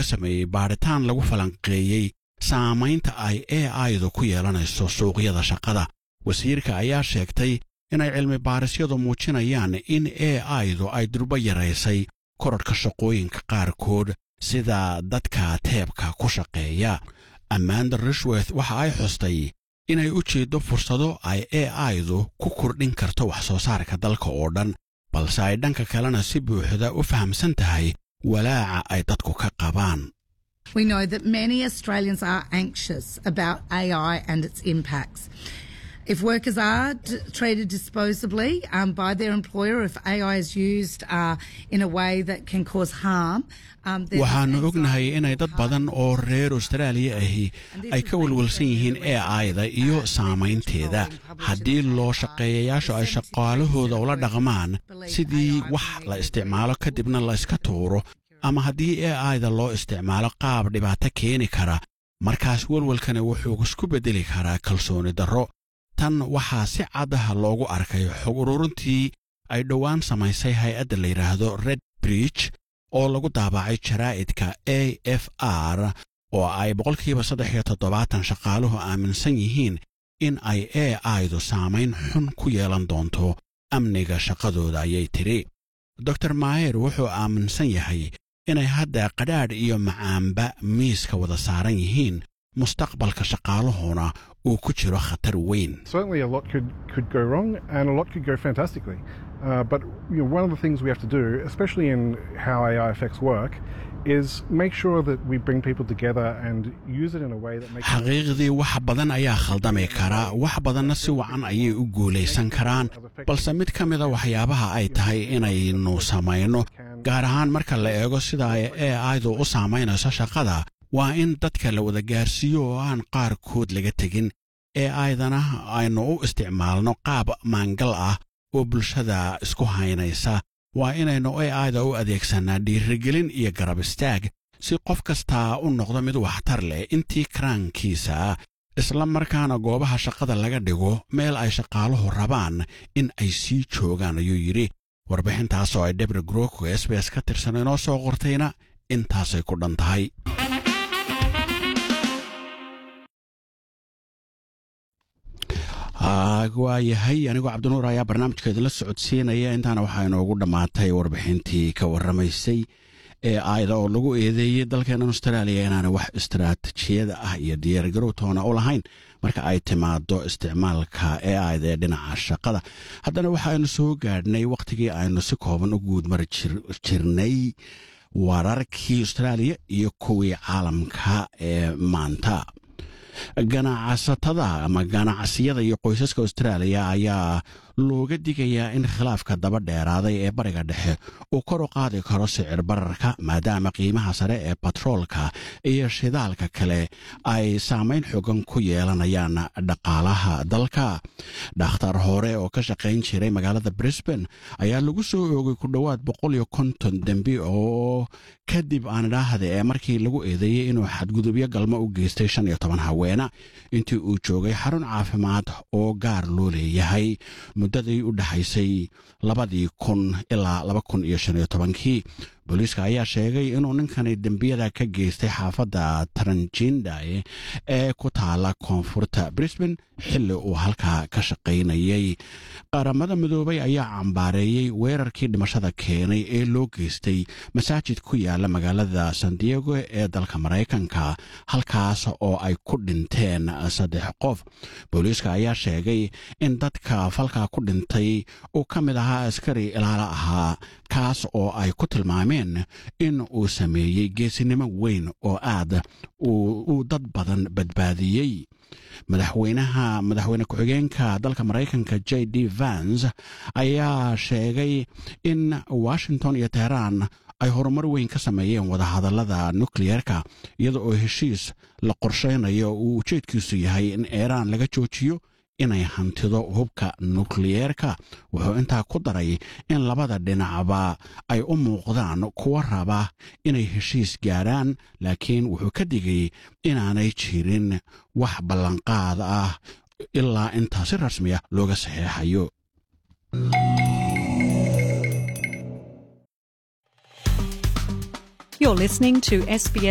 laga sameeyey baadhitaan lagu falanqeeyey saamaynta ay a idu ku yeelanayso suuqyada shaqada wasiirka ayaa sheegtay inay cilmi baarisyadu muujinayaan in a idu ay durbo yaraysay korarhka shaqooyinka qaarkood sida dadka teebka ku shaqeeya amanda rishworth waxa ay xustay inay u jeeddo fursado ay a idu ku kordhin karto wax soo saarka dalka oo dhan balse ay dhanka kalena si buuxda u fahamsan tahay walaaca ay dadku ka qabaan We know that many Australians are anxious about AI and its impacts. If workers are d- treated disposably um, by their employer, if AI is used uh, in a way that can cause harm, um, then waxaannu there's ognahay anxiety inay dad about badan oo reer austraaliya ahi ay ka welwelsan yihiin a ida iyo saamaynteeda haddii loo shaqeeyayaashu ay shaqaalahooda ula dhaqmaan sidii wax la isticmaalo kadibna la iska tuuro ama haddii a ida loo isticmaalo qaab dhibaato keeni kara markaas welwelkani wuxuu isku beddeli karaa kalsooni darro tan waxaa si caddaha loogu arkay xog ururintii ay dhowaan samaysay hay-adda la yidhaahdo red bridge oo lagu daabacay jaraa'idka a f r oo ay boqolkiiba saddex iyo toddobaatan shaqaaluhu aaminsan yihiin in ay a idu saamayn xun ku yeelan doonto amniga shaqadooda ayay tidhi dor maayer wuxuu aaminsan yahay inay hadda qadhaadh iyo macaanba miiska wada saaran yihiin mustaqbalka shaqaaluhuna uu ku jiro khatar weyn Certainly, a lot could, could go wrong and a lot could go fantastically. Uh, but you know, one of the things we have to do, especially in how AI affects work, is make sure that we bring people together and use it in a way that makes xaqiiqdii wax badan ayaa khaldami kara wax badanna si wacan ayay u guulaysan karaan balse mid ka mida waxyaabaha ay tahay inaynu samayno gaar ahaan marka la eego sida ay a idu u saamaynayso shaqada waa in dadka la wada gaarsiiyo oo aan qaarkood laga tegin ee aydana aynu u isticmaalno qaab maangal ah oo bulshada isku haynaysa waa inaynu a ida u adeegsannaa dhiirigelin iyo garab istaag si qof kastaa u noqdo mid waxtar leh intii karaankiisa isla markaana goobaha shaqada laga dhigo meel ay shaqaaluhu rabaan in ay sii joogaan ayuu yidhi warbixintaas oo ay debra groko s b s ka tirsan inoo soo qortayna intaasay ku dhan tahay waa yahay anigoo cabdinuur ayaa barnaamijka idinla socodsiinaya intaana waxaa inoogu dhammaatay warbixintii ka warramaysay ee aayada oo lagu eedeeyey dalkeenan austraaliya inaana wax istaraatijiyada ah iyo diyaargarowtoona u lahayn marka ay timaado isticmaalka ee aayada ee dhinaca shaqada haddana waxaaynu soo gaadhnay wakhtigii aynu si kooban u guudmari jirnay wararkii austraaliya iyo kuwii caalamka ee maanta ganacsatada ama ganacsiyada iyo qoysaska austraaliya ayaa looga digayaa in khilaafka daba dheeraaday ee bariga dhexe uu kor u qaadi karo sicir bararka maadaama qiimaha sare ee batroolka iyo shidaalka kale ay saamayn xogan ku yeelanayaan dhaqaalaha dalka dhakhtar hore oo ka shaqayn jiray magaalada brisbane ayaa lagu soo oogay ku dhowaad boqol iyo konton dembi oo kadib aan idhaahde ee markii lagu eedeeyey inuu xadgudubyo galmo u geystay shan iyo toban haweena intii uu joogay xarun caafimaad oo gaar loo leeyahay muddadii u dhexaysay labadii kun ilaa laba kun iyo shan iyo tobankii booliiska ayaa sheegay inuu ninkani dembiyada ka geystay xaafadda taranjindae ee ku taala koonfurta brisbane xilli uu halkaa ka shaqaynayay qaramada midoobay ayaa cambaareeyey weerarkii dhimashada keenay ee loo geystay masaajid ku yaala magaalada san diego ee dalka maraykanka halkaas oo ay ku dhinteen saddex qof booliiska ayaa sheegay in dadka falkaa ku dhintay uu ka mid ahaa askari ilaalo ahaa kaas oo ay ku tilmaameen in uu sameeyey geesinimo weyn oo aad uu dad badan badbaadiyey madaxweynaha madaxweyne ku-xigeenka dalka maraykanka j d vans ayaa sheegay in washington iyo teheraan ay horumar weyn ka sameeyeen wadahadallada nukliyeerka iyada oo heshiis la qorshaynayo uu ujeedkiisu yahay in iiraan laga joojiyo inay hantido hubka nukliyeerka wuxuu intaa ku daray in labada dhinacba ay u muuqdaan kuwa raba inay heshiis gaadhaan laakiin wuxuu ka digay inaanay jirin wax ballanqaad ah ilaa intaa si rasmiya looga saxeexayo You're listening to SBS